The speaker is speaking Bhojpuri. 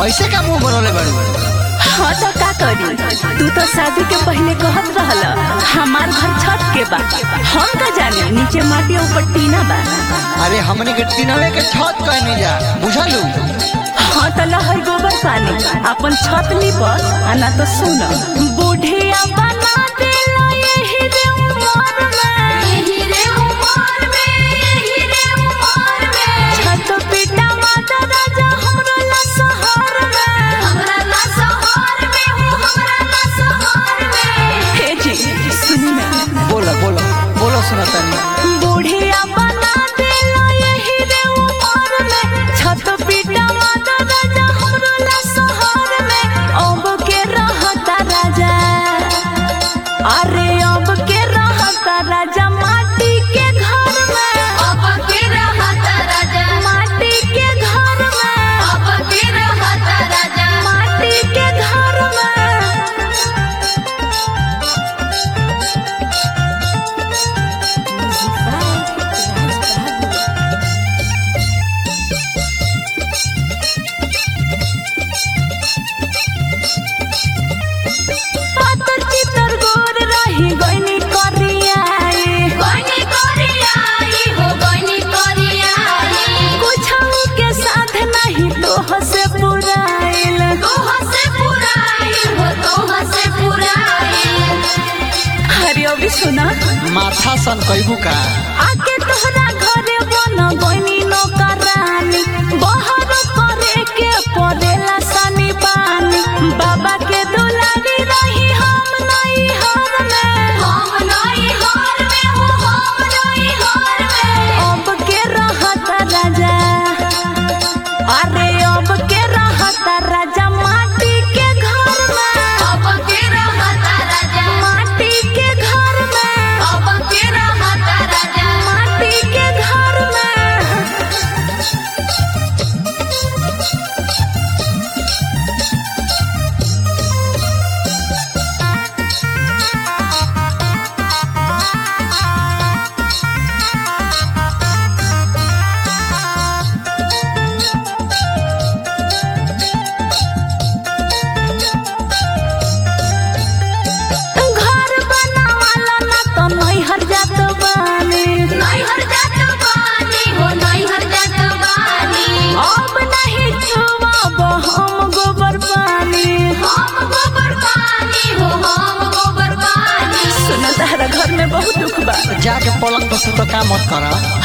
ऐसे का मुंह बनोले बाड़ू हाँ तो का करी तू तो शादी के पहले कहत रहल हमार घर छत के बा हम का जाने नीचे माटी और ऊपर टीना बा अरे हमने के तीनवे के छत कहने जा बुझलू हाँ तो लहर गोबर पानी अपन छत पर आ ना तो सुन बूढ़िया बना देला यही रे उमर में यही रे उमर में यही रे उमर में छत पिटा माता राजा हमरो ला सहर में हमरा ला सहार में हो हमरा ला सहार में हे जी सुनी ना बोलो बोलो बोलो सुना तनी बूढ़िया बना देला यही रे उमर में छत पिटा माता राजा हमरो ला सहर में अब के रहता राजा अरे अब के रहता राजा माटी के घर में अब के रहत राजा माटी के घर में अब के रहत राजा माटी के घर में पातर चितर गोर रही गइनी करियाई गइनी करियाई हो गइनी करियाई कुछऊ के साथ नहीं तोह से पुराइल तोह से पुराई हो तोह से पुराई हरि अभी सुना माथा सन कहबू का आके तोहरा घरे बन गइनी नौकरानी बहर करे के पड़ेला सनी पानी बाबा के दुलारी रही हम नहीं हर में हम नई हार में हो हम नई हार में अब के रहत राजा अरे अब के रहत राजा माटी के घर में अब के रहत राजा माटी के घर में अब के रहत राजा माटी के घर में घर बनावाला ना तो नैहर जात बानी नई हर जात बानी हो नई हर जात बानी अब नहीं छुआब हम गोबर पानी हम गोबर पानी हो हम गोबर पानी सुन तारा घर में बहुत दुख बा जाके पलंग पर सुतो का मत कर